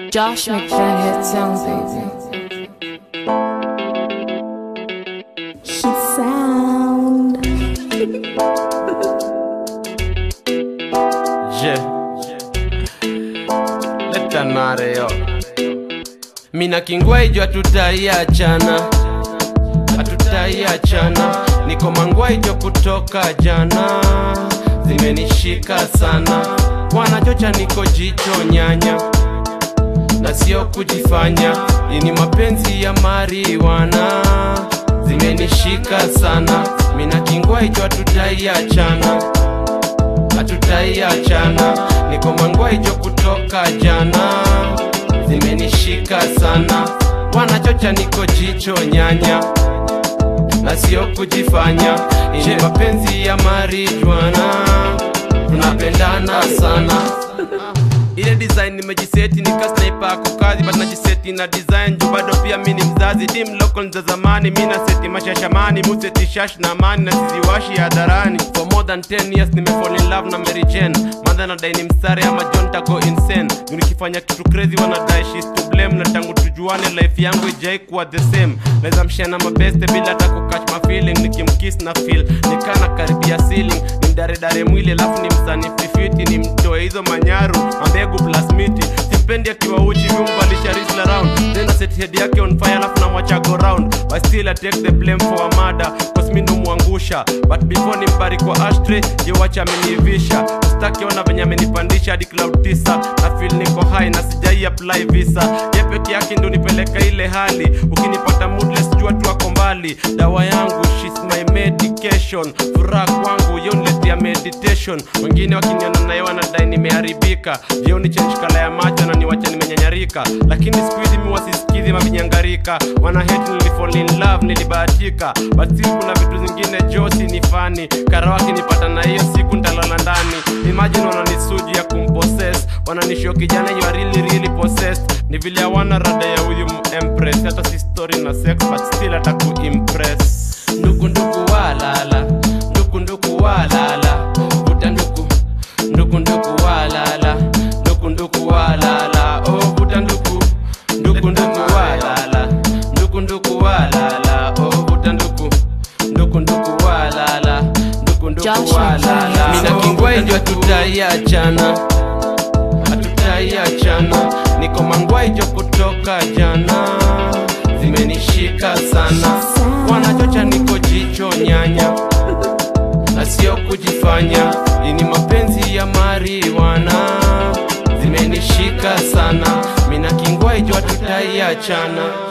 Josh McDaniel sound baby. She sound. Je leta nare yo mina kingwaijo hatutaiachana hatutaiachana niko mangwaijo kutoka jana zimenishika sana wanachocha niko jicho nyanya na sio kujifanya ini mapenzi ya mariwana zimenishika sana mina kingwaijo hatutaiachana hatutaiachana niko mangwaijo kutoka jana zimenishika sana wanachocha niko jicho nyanya na sio kujifanya ini mapenzi ya marijuana tunapendana sana ile design nimejiseti nikasnaipa kukazi but najiseti na design juu bado pia mi ni mzazi dim local za zamani mi na seti mashashamani museti shash na amani na siziwashi hadharani for more than 10 years nimefall in love na Mary Jane madha nadai ni mstari ama John tago insane Juu nikifanya kitu crazy wanadai she's to blame na tangu tujuane life yangu ijai kuwa the same naweza mshana mabeste bila hata kukatch my feeling nikimkiss na feel nikana karibia ceiling nimdaredare mwili alafu ni msanififiti ni mtoe hizo manyaru ambegu plus miti simpendi akiwa uchi vyumbalisha risla round tena set head yake on fire alafu namwacha go round but still I take the blame for a murder cause mi ndo mwangusha but before nimbari kwa ashtray je wacha ameniivisha staki ona venye amenipandisha hadi cloud tisa na feel niko high na sijai apply visa ye peke yake ndo nipeleka ile hali ukinipata moodless jua tu ako mbali dawa yangu she's my medication furaha kwangu yoniletea meditation wengine wakiniona naye wanadai nimeharibika jioni change kala ya macho na niwacha nimenyanyarika lakini siku hizi mi wasisikizi mavinyangarika wana hate nilifall in love nilibahatika but still kuna vitu zingine josi ni fani kara wakinipata na hiyo siku ntalala ndani imagine wananisuji ya kumpossess wananisho kijana you are really really possessed ni vile hawana rada ya huyu empress hata si story na sex but still hata kuimpress nduku nduku walala nduku nduku walala vuta nduku nduku nduku walala nduku nduku walala oh vuta nduku nduku nduku walala nduku nduku walala oh vuta nduku nduku nduku walala nduku nduku Josh walala McDaniel. mina kingwaijo hatutaiachana hatutaiachana niko mangwaijo kutoka jana zimenishika sana wanachocha niko jicho nyanya na sio kujifanya ini mapenzi ya mariwana zimenishika sana mina kingwaijo hatutaiachana